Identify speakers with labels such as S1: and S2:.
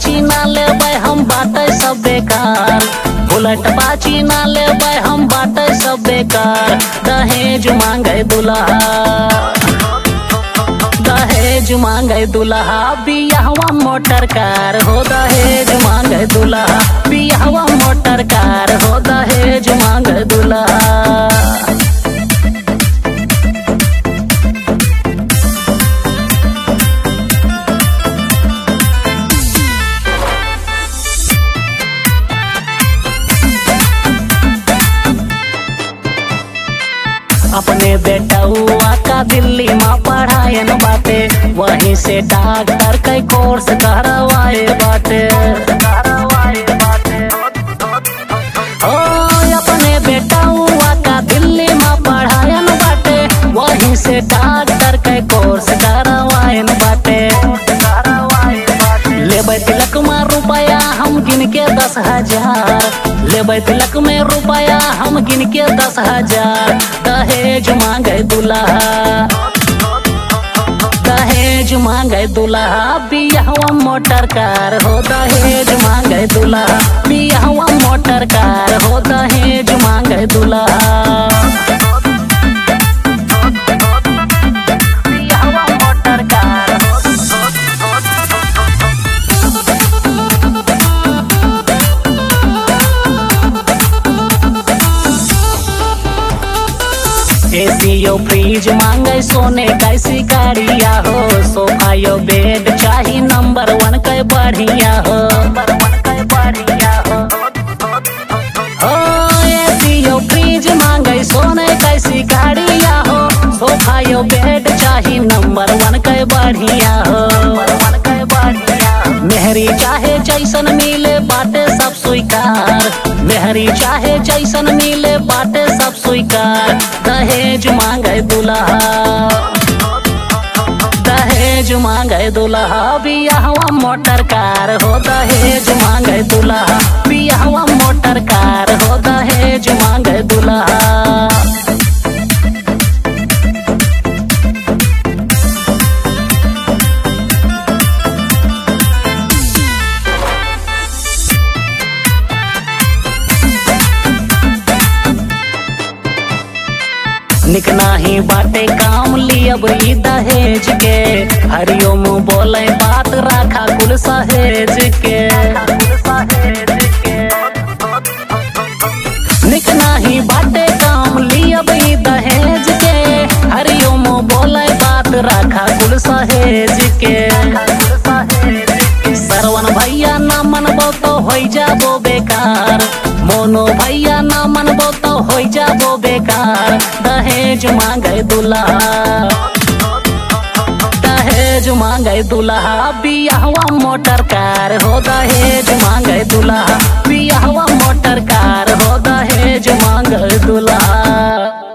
S1: बाची ना लेबै हम बाटे सब बेकार बुलेट बाची ना लेबै हम बाटे सब बेकार दहेज मांगे दुल्हा दहेज मांगे दुल्हा बियाहवा मोटर कार हो दहेज मांगे दुल्हा बियाहवा मोटर कार हो दहेज मांगे दुल्हा अपने बेटौआ का दिल्ली में पढ़ायन बाटे वहीं से डॉक्टर के कोर्स करवाए बाटे ओ अपने बेटौआ का दिल्ली में पढ़ायन बाटे वहीं से डॉक्टर के कोर्स करवायन बाटे लेबै तिलक में रुपया हम गिन के दस हजार लेबै तिलक में रुपया हम गिन के दस हजार दहेज मांगे दुल्हा दहेज मांगे दुल्हा बियाहवा मोटर कार हो दहेज मांगे दुल्हा बियाहवा मोटर कार हो दहेज मांगे दुल्हा बियाहवा मोटर कार हो एसीओ फ्रिज मांगे सोने कैसी गाड़िया हो सोफा यो बेड चाही नंबर वन के बढ़िया हो ओ एसीओ फ्रिज मांगे सोने कैसी गाड़िया हो सोफा यो बेड चाही नंबर वन के बढ़िया हो मेहरी चाहे जैसन मिले बाटे सब स्वीकार मेहरी चाहे जैसन मिले बाटे सब स्वीकार दहेज मांगे दुल्हा दहेज मांगे दुल्हा बियाहवा मोटर कार हो दहेज मांगे दुल्हा बियाहवा मोटर कार हो दहेज मांगे दुल्हा निक नाही बाटे काम लियब ई दहेज के हरिओम बोले बात राखा कुल सहेज के निक नाही बाटे काम लियब ई दहेज के हरिओम बोले बात राखा कुल सहेज के सरवन भैया ना मनबो तो हो जाबो बेकार मोनो भैया ना मनबो तो हो जाबो बेकार दहेज मांगे दुल्हा दहेज मांगे दुल्हा बियाहवा मोटर कार हो दहेज मांगे दुल्हा बियाहवा मोटर कार हो दहेज मांगे दुल्हा